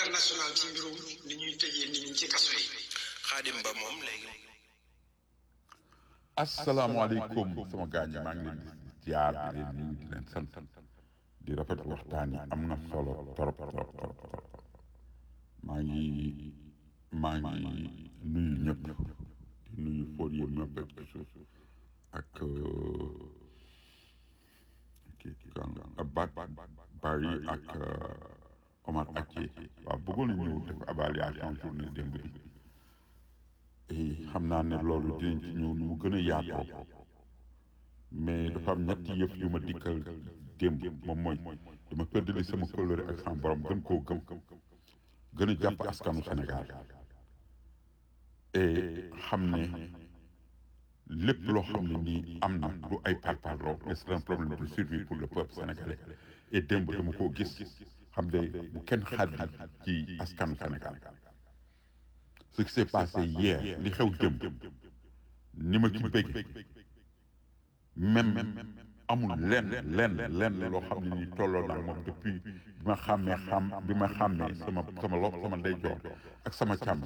international ci mbirum ni ñuy tëjee nit ñi ci kaso yi. xaadim ba moom léegi asalaamaaleykum sama gaañ maa ngi leen di ziar di leen nuyu di leen sant di rafetlu waxtaan yi am na solo trop trop trop trop maa ngi maa ngi nuyu ñëpp di nuyu fóot yëpp ñëpp ak ci suuf ak kii kan ba Bari ak Omar Akie waaw bëggoon na ñëw def évaluation journée démb bi xam naa ne loolu dinañ ci ñëw nu mu gën a yaatoo mais dafa am ñetti yëf yu ma dikkal démb moom mooy dama pëddali sama kóllëre ak sama borom gën koo gëm gën a jàpp askanu Sénégal et xam ne lépp loo xam ne nii am na du ay parparloo mais c'est un problème de survie pour le peuple sénégalais et démb dama koo gis xam ne bu kenn xaaj ci askanu Sénégal ce qui s'est passé hier li xew démb ni ma ci bëgg même amul lenn lenn lenn loo xam ne nii tolloo naa moom depuis bi ma xàmmee xam bi ma xàmmee sama sama lo sama ndeyjoor ak sama càmm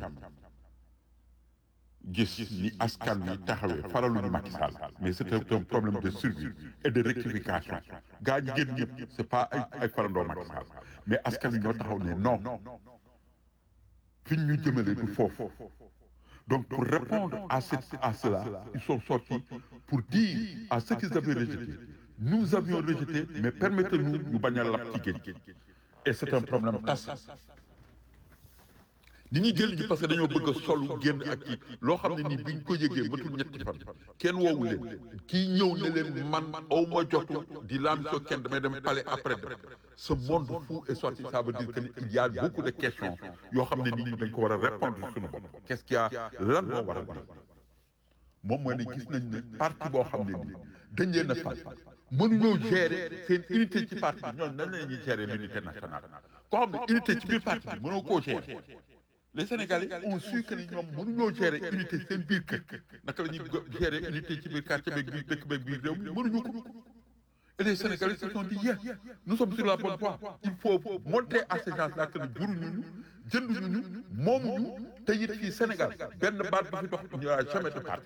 gis ni askan wi taxawee faraluñu Macky Sall mais c'est un problème de survie et de rectification gaa ñi génn ñëpp c'est pas ay ay farandoo Macky Sall mais askan wi ñoo taxaw ne non fi ñu jëmale du foofu donc pour répondre à cette à cela ils sont sortis pour dire à ceux qu'ils avaient rejeté nous avions rejeté mais permettez-nous ñu bañ a lap ci géej et c'est un problème tacite ni ñuy jël ñi parce que dañoo bëgg a solu génn ak kii loo xam ne nii biñ ko yëgee matul ñetti fan kenn woowu leen kii ñëw ne leen man aw ma jotu di laam soo kenn damay dem palais après dem ce monde fou est sorti ça veut dire que il y a beaucoup de questions yoo xam ne nit ñi dañ ko war a répondre suñu bopp qu'est-ce qu'il y a lan moo war a def moom mooy ne gis nañ ne parti boo xam ne nii dañ leen a fal mënuñoo gérer seen unité ci parti bi ñooñu nan la ñuy gérer l'unité nationale koo xam ne unité ci biir parti bi mënoo koo gérer les Sénégalais ont su que ni ñoom mënuñoo gérer unité seen biir kër naka la ñuy gérer unité ci biir quartier beeg biir dëkk beeg biir réew mi mënuñu ko et les Sénégalais se sont dit yeah nous sommes sur la bonne voie il faut montrer à ces gens-là que ni juruñu ñu jënduñu ñu moomuñu te it fii Sénégal benn baat bu fi dox il n'y aura jamais de parti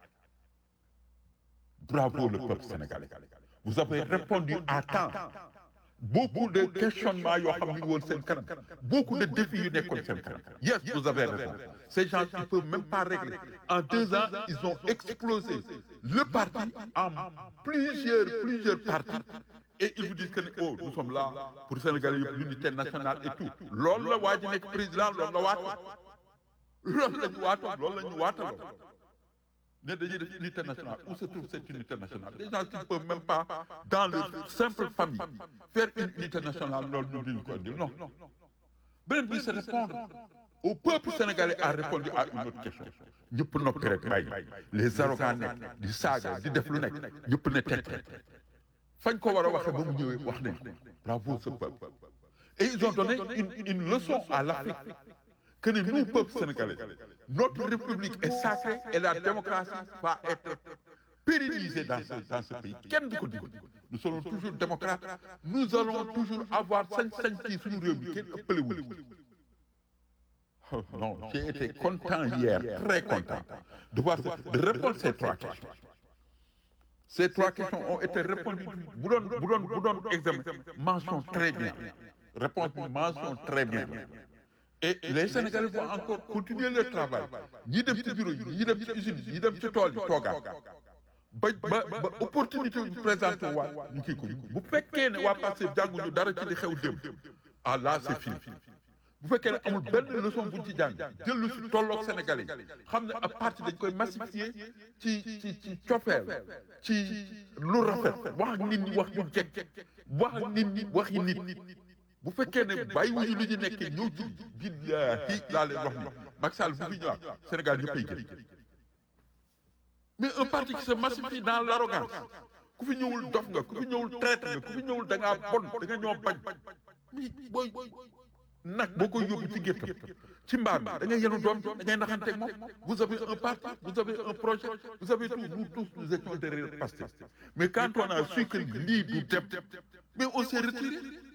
bravo le peuple sénégalais vous avez répondu à temps beaucoup de questionnements yoo xam ni woon seen kanam beaucoup de défis yu nekkoon seen kanam yes vous avez raison ces gens ils peuvent même pas régler en deux ans ils ont explosé le parti en plusieurs plusieurs partis et ils vous disent que oh nous sommes là pour Sénégal yëpp l'unité nationale et tout loolu la waa ji nekk président loolu la waatoon loolu la ñu waatoon loolu la ñu waataloo ne dañuy def unité nationale où se trouve cette unité nationale les gens qui ne peuvent même pas dans leur simple famille faire une unité nationale loolu ñu diñu ko indi non beneen bi c'est répondre au peuple sénégalais a répondu à une autre question ñëpp noppi rek bàyyi les arrogants nekk di saaga di def lu nekk ñëpp ne teg fañ ko war a waxee ba mu ñëwee wax nañ bravo ce peuple et ils ont donné une une leçon à l'Afrique que ne nous peuple sénégalais notre république est sacrée et la démocratie va être pérennisée dans ce dans ce pays kenn du ko dindi nous serons toujours démocrates nous allons toujours avoir sañ-sañ ci suñu réew mi kenn ëppalewul non j'ai été content hier très content de voir de répondre ces trois questions ces trois questions ont été répondues bu doon bu doon bu doon examen mention très bien réponse bi mention très bien et les Sénégalais vont encore continuer leur travail ñi dem ci bureau yi ñi dem ci usine yi ñi dem ci tool yi toogaat ba ba ba opportunité ñu présenté waat ñu kii ko bu fekkee ne waa Pastef jànguñu dara ci li xew démb ah là c'est fini bu fekkee ne amul benn leçon buñ ci jàng jël lu si tolloog Sénégalais yi xam ne ab parti dañ koy massifier ci ci ci cofeel ci lu rafet wax ak nit ñi wax ñu jekk wax ak nit ñi wax yi nit bu fekkee ne bàyyiwuñu li ñu nekkee ñëw ci billaahi laa leen wax ni Macky Sall bu fi ñëwaat Sénégal ñëppay gën mais un parti qui se massifie dans l'arrogance ku fi ñëwul dof nga ku fi ñëwul traître nga ku fi ñëwul da ngaa bon da nga ñoo bañ mi booy nag boo koy yóbbu ci géttam ci mbaam bi da ngay yenu doom da ngay naxanteeg moom vous avez un parti vous avez un projet vous avez tout nous tous nous étions derrière Pastef mais quand on a su que lii du dem mais on s'est retiré